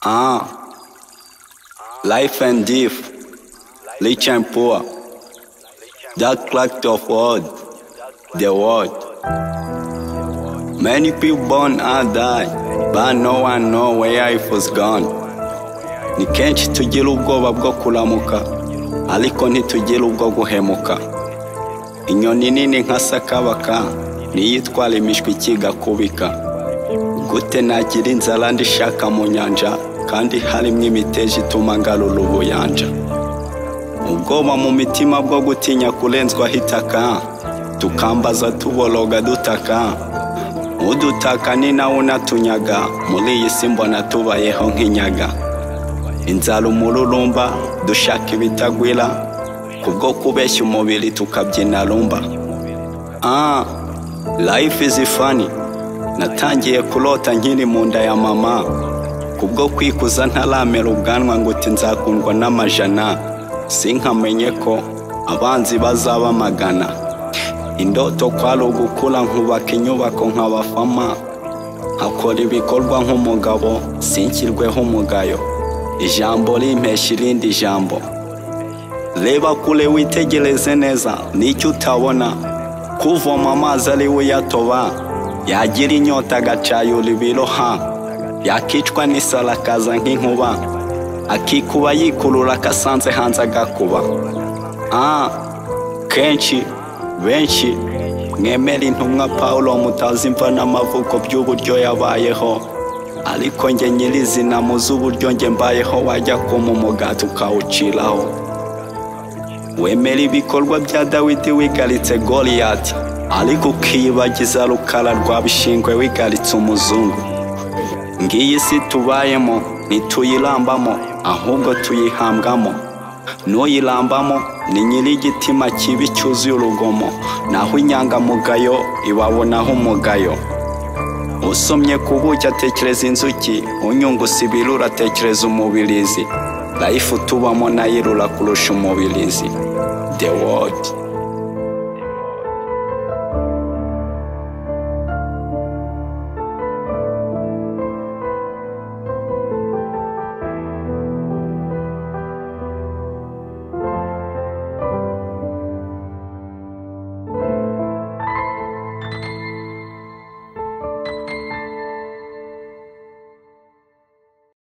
Ah. Life and death, rich and poor, that cracked of world, the world. Many people born and die, but no one know where it was gone. Ni kenshi tugira ubwoba bwo kuramuka, ariko ntitugira ubwo guhemuka. Inyoni nini nka sakabaka, niyo itwara imishwi ikigakubika. gute nagira inzara ndishaka mu nyanja kandi harimo imiteja ituma ngarura ubuyanja ubwoba mu mitima bwo gutinya kurenzwaho itaka tukambaza tuboroga dutaka udutaka ni nawe unatunyaga muri iyi si mbona tubayeho nk'inyaga inzara umururumba dushaka ibitagwira kubwo kubeshya umubiri tukabyina rumba ah life is funny natangiye kurota nkiri mu nda ya mama kubwo kwikuza ntaramera ubwanwa ngo uti nzakundwa n'amajana sinkamenye ko abanzi bazaba amagana indoto kwari ugukura nkubaka inyubako nk'abafama nkakora ibikorwa nk'umugabo sinkirweho umugayo ijambo rimpeshya irindi jambo reba kure witegereze neza n'icyo utabona kuvoma amazi ari we uyatoba yagira inyota agacayura ibiroha yakicwa n'isara akaza nk'inkuba akikuba yikurura akasanze hanze agakuba ah kenshi benshi mwemera intumwa paul mutazi imva n'amavuko by'uburyo yabayeho ariko njye nyirizina muzi uburyo njye mbayeho wajya kuma umugati ukawuciraho wemera ibikorwa bya dawidi wigaritse goliyati ariko ukiyibagiza rukara rwa bishingwe wigaritse umuzungu ngiyi isi tubayemo ntituyirambamo ahubwo tuyihambwamo n'uyirambamo ni nyir'igitima kibi cyuzuye urugomo naho inyangamugayo ibabonaho umugayo usomye ku buki atekereza inzuki unyungusa ibirura atekereza umubirizi rayifu tubamo nayo irura kurusha umubirizi the world